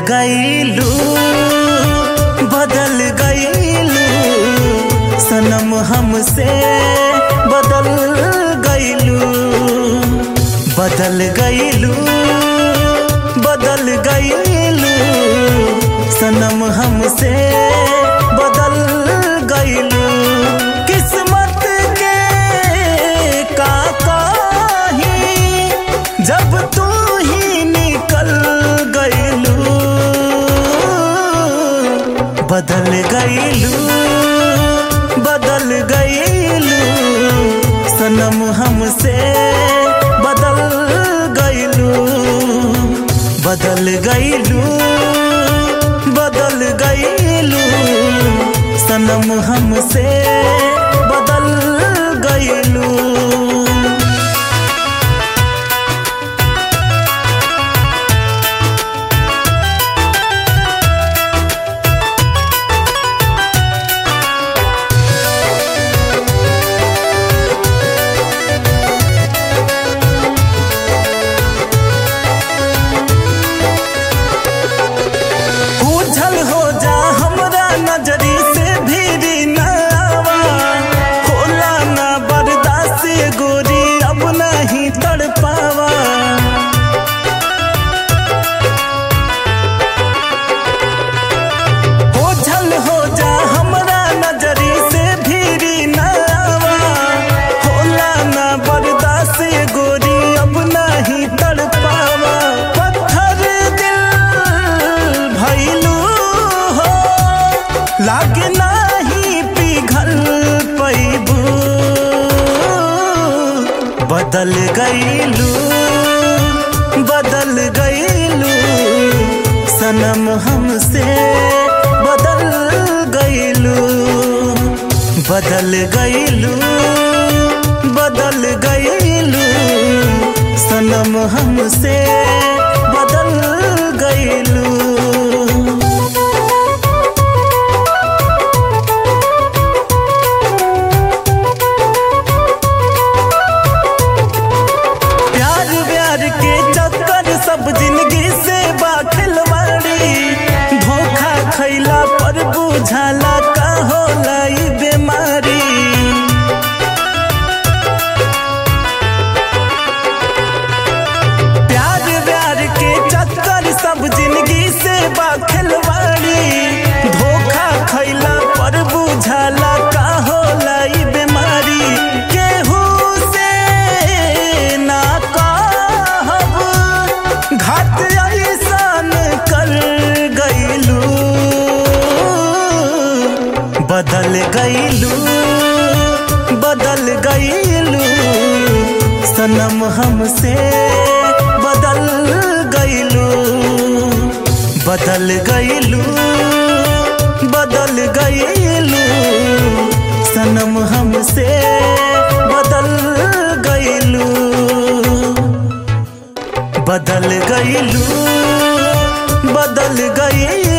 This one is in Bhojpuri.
गईलू बदल गईलू सनम हमसे बदल गईलू बदल गईलू बदल गईलू सनम हमसे बदल गईलू किस्मत के का कही जब तू ही निकल गईलू बदल गईलू बदल गईलू सनम हमसे बदल गईलू बदल गईलू बदल गईलू सनम हमसे बदल गईलू उझल हो जा हमरा नजरी से भीरी न आवा होला ना बर्दाश्त गोरी अब नहीं तड़ पावा ओझल हो जा हमरा नजरी से भीरी न आवा होला ना बर्दाश्त गोरी अब नहीं तड़ पावा पत्थर दिल भैलू हो लागे नाही पिघल पैबू बदल गईलू बदल गईलू सनम हमसे बदल गईलू बदल गईलू बदल गईलू सनम हमसे बदल गईलू प्यार व्यार के चक्कर सब जिंदगी से बाखिलवाड़ी धोखा खैला पर बुझाला का होला ई बीमारी प्यार व्यार के चक्कर सब जिंदगी से बाखिलवाड़ी धोखा खैला पर बुझाला का होला ई बीमारी केहू से ना कहब घात ऐसन कर गईलू बदल गईलू बदल गईलू सनम हमसे बदल गईलू बदल गईलू बदल गईलू सनम हमसे बदल गईलू बदल गईलू बदल गईलू